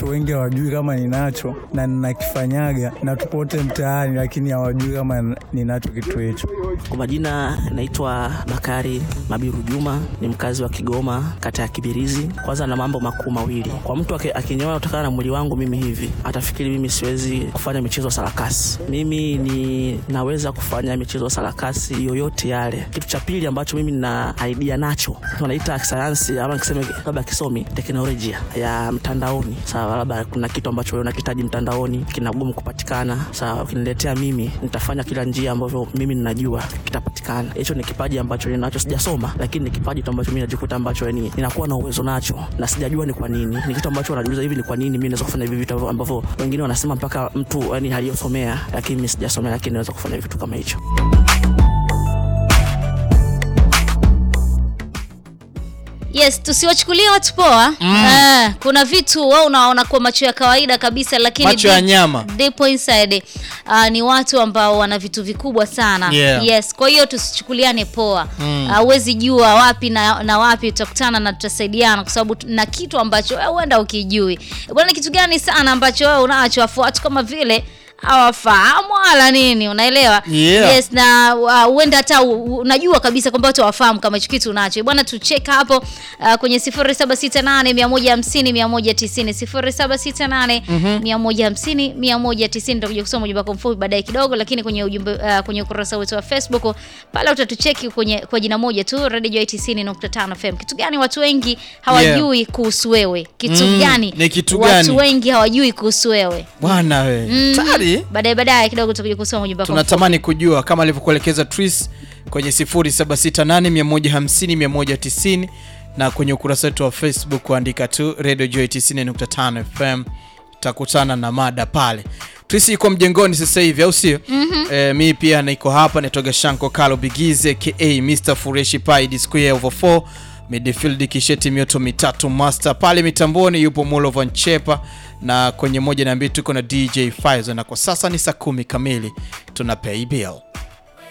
watu wengi hawajui kama ninacho na ninakifanyaga, na tupo wote mtaani, lakini hawajui kama ninacho kitu hicho. Kwa majina naitwa Bakari Mabiru Juma, ni mkazi wa Kigoma, kata ya Kibirizi. Kwanza na mambo makuu mawili, kwa mtu akiniona kutokana na mwili wangu mimi hivi atafikiri mimi siwezi kufanya michezo ya sarakasi. Mimi ni naweza kufanya michezo ya sarakasi yoyote yale. Kitu cha pili ambacho mimi nina idea nacho, tunaita sayansi ama kiseme labda kisomi teknolojia ya mtandaoni. Sawa, labda kuna kitu ambacho wewe unakitaji mtandaoni kinagumu kupatikana. Sawa, ukiniletea mimi, nitafanya kila njia ambavyo mimi ninajua kitapatikana. Hicho ni kipaji ambacho ninacho, sijasoma, lakini ni kipaji tu ambacho mimi najikuta ambacho yani ninakuwa na uwezo nacho na sijajua ni kwa nini. Ni kitu ambacho wanajiuliza hivi, ni kwa nini mimi naweza kufanya hivi vitu ambavyo wengine wanasema mpaka mtu yani aliyosomea, lakini mimi sijasomea, lakini naweza kufanya vitu kama hicho. Yes, tusiwachukulie watu poa. Ah, kuna vitu wao unaona kwa macho ya kawaida kabisa, lakini Macho ya deep- nyama. deep inside ah, ni watu ambao wana vitu vikubwa sana. Yeah. Yes, kwa hiyo tusichukuliane poa. Huwezi jua wapi na, na wapi tutakutana na tutasaidiana, kwa sababu tu- na kitu ambacho wewe huenda ukijui. Bwana, kitu gani sana ambacho wewe unacho afu watu kama vile hawafahamu wala nini, unaelewa? Yeah. Yes, na uh, huenda hata u- u- unajua kabisa kwamba watu hawafahamu kama hicho kitu unacho. Bwana, tucheka hapo uh, kwenye 0768 150 190 0768 150 190. Nitakuja kusoma ujumbe wako mfupi baadaye kidogo, lakini kwenye ujumbe uh, kwenye ukurasa wetu wa Facebook pale utatucheki kwenye kwa jina moja tu Radio Joy 90.5 FM. Kitu gani watu wengi hawajui kuhusu wewe? Kitu Mm, gani ni kitu watu gani? wengi hawajui kuhusu wewe? Bwana we tayari Baadaye baadaye kidogo tutakuja kusoma ujumbe wako mfupi. tunatamani kujua kama alivyokuelekeza Tris kwenye 0768150190 na kwenye ukurasa wetu wa Facebook kuandika tu Radio Joy 90.5 FM, takutana na mada pale. Tris iko mjengoni sasa hivi, au sio? Eh, mi pia niko hapa, nitoga Shanko Kalo Bigize ka Mr Fureshi Pai D square over 4 midfield kisheti mioto mitatu master pale mitamboni yupo Mulovan Chepa na kwenye moja na mbili tuko na DJ Faizo na kwa sasa ni saa kumi kamili tuna pay bill